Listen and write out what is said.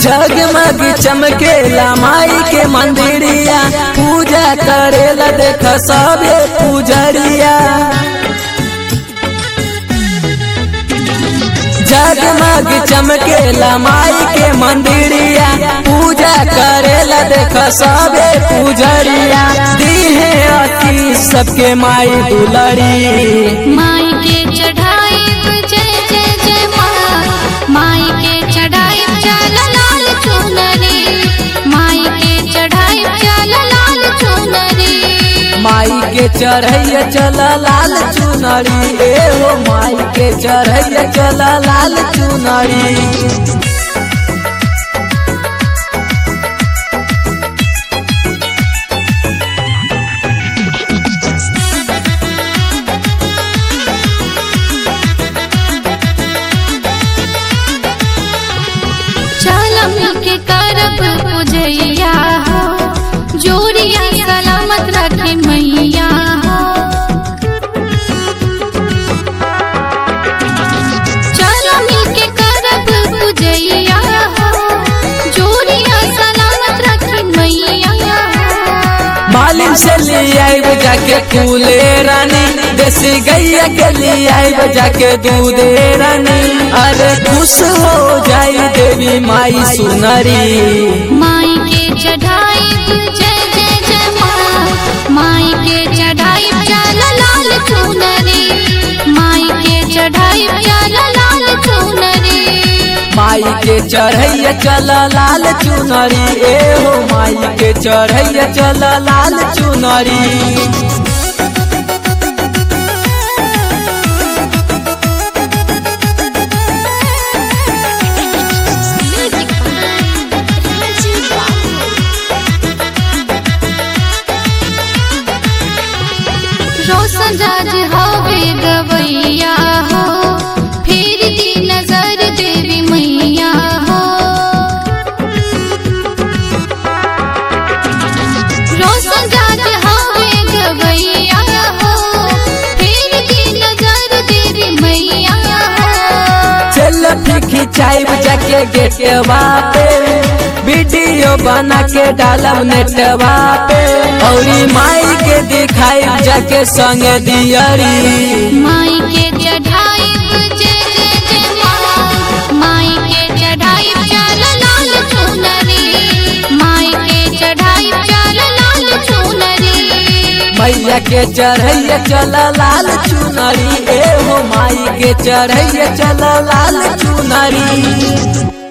जगमग चमकेला माई के मंदिरिया पूजा करेला देख सबे पूजरिया जगमग चमकेला माई के मंदिरिया पूजा करेला देख सबे पूजरिया दीहे अति सबके माई दुलरी माई के चढ़ाई जय जय जय माँ माई के चढ़ाई चल लाल चुनरी माई के चढ़ाई चल लाल चुनरी माई के चढ़ैया चल लाल चुनरी ए हो माई के चढ़ैया चल लाल चुनरी चल मिल के करब पूजैया हो जोड़िया सलामत रखे मैया हो चल मिल के करब पूजैया हो जोड़िया सलामत रखे मैया हो मालिन से ले आइब जाके फूले रानी देसी गैया के ले आइब जाके दूधे रानी अरे खुश हो जाई देवी माई सुनरी माई के चढ़ाई जय जय जय माँ माई के चढ़ाई चल लाल चुनरी माई के चढ़ाई चल लाल चुनरी माई के चढ़ैया चल लाल चुनरी ए हो माई के चढ़ैया चल लाल चुनरी रोशन राज हवे गवैया हो फिर दी नजर देवी मैया हो रोशन राज हवे गवैया हो फिर दी नजर देवी मैया हो चल खिंचाई जाके गेटवा पे वीडियो बना के डालब नेटवा पे औरी माई के दिखाई जाके संग दियरी माई के चढ़ाई जय जय जय माँ माई के चढ़ाई चल लाल चुनरी माई के चढ़ाई चल लाल चुनरी मैया के चढ़ैया चल लाल चुनरी ए हो माई के चढ़ैया चल लाल चुनरी